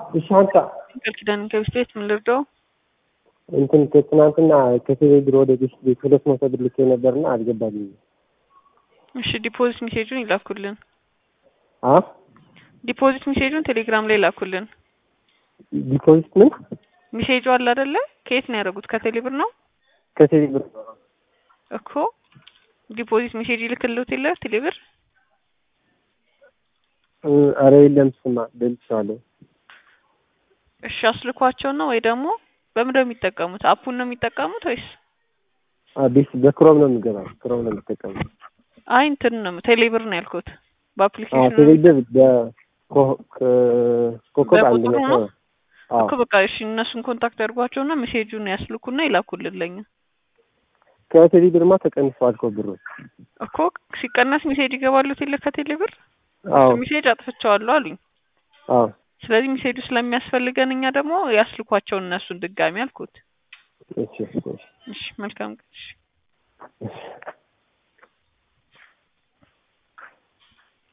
እሺ አንተ ቃል ኪዳን ከብስት ቤት ምን ልርዳው? እንትን ትናንትና ከቴሌብር ወደ ቤት ቤት ሁለት መቶ ብር ልኬ ነበርና አልገባልኝም። እሺ ዲፖዚት ሜሴጁን ይላኩልን። አ ዲፖዚት ሜሴጁን ቴሌግራም ላይ ላኩልን። ዲፖዚት ምን ሜሴጁ አለ አይደለ? ከየት ነው ያደረጉት? ከቴሌብር ነው ከቴሌብር እኮ ዲፖዚት ሜሴጅ ይልክልዎት የለ ቴሌብር እ፣ ኧረ የለም ስማ ደልቼዋለሁ። እሺ አስልኳቸው ነው ወይ ደግሞ በምን ነው የሚጠቀሙት? አፑን ነው የሚጠቀሙት ወይስ? አዲስ በክሮም ነው የሚገባው። ክሮም ነው የሚጠቀመው። አይ እንትን ነው ቴሌብር ነው ያልኩት። አ በአፕሊኬሽኑ ነው ቴሌብር በኮከብ አንድ በቁጥሩ መቶ ነው? አዎ እኮ በቃ እሺ እነሱን ኮንታክት ያድርጓቸውና ሜሴጁን ያስልኩና ይላኩልን ለኛ ከቴሌብርማ ተቀንሷል እኮ ብሩ። እኮ ሲቀነስ ሜሴጅ ይገባሉት የለ ከቴሌብር አዎ ሜሴጅ አጥፍቼዋለሁ አሉኝ። አዎ ስለዚህ ሜሴጁ ስለሚያስፈልገን እኛ ደግሞ ያስልኳቸውን እነሱን ድጋሚ አልኩት። እሺ እሺ እሺ መልካም ቀን። እሺ እሺ